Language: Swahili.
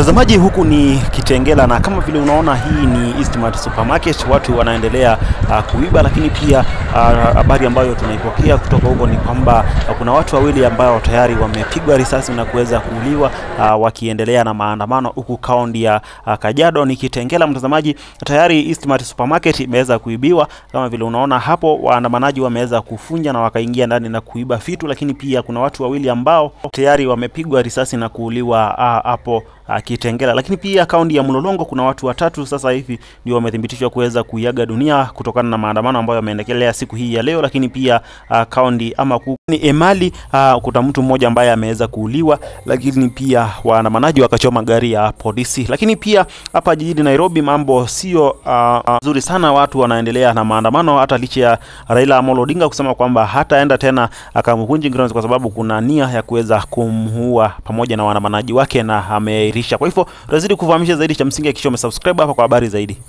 Mtazamaji, huku ni Kitengela na kama vile unaona hii ni Eastmart Supermarket, watu wanaendelea uh, kuiba, lakini pia habari uh, ambayo tunaipokea kutoka huko ni kwamba uh, kuna watu wawili ambao tayari wamepigwa risasi na kuweza kuuliwa uh, wakiendelea na maandamano huku kaunti ya uh, Kajiado. Ni Kitengela mtazamaji, tayari Eastmart Supermarket imeweza kuibiwa kama vile unaona hapo, waandamanaji wameweza kufunja na wakaingia ndani na kuiba vitu, lakini pia kuna watu wawili ambao tayari wamepigwa risasi na kuuliwa hapo uh, uh, Kitengela. Lakini pia kaunti ya Mlolongo kuna watu watatu sasa hivi ndio wamethibitishwa kuweza kuiaga dunia kutokana na maandamano ambayo yameendelea siku hii ya leo. Lakini pia uh, kaunti ama ni Emali uh, kuna mtu mmoja ambaye ameweza kuuliwa, lakini pia waandamanaji wakachoma gari ya polisi. Lakini pia hapa jijini Nairobi mambo sio nzuri uh, uh, sana, watu wanaendelea na maandamano hata licha ya Raila Amolo Odinga kusema kwamba hataenda tena Kamukunji Grounds kwa sababu kuna nia ya kuweza kumuua pamoja na waandamanaji wake na ame kwa hivyo tutazidi kufahamisha zaidi. Cha msingi hakikisha umesubscribe hapa kwa habari zaidi.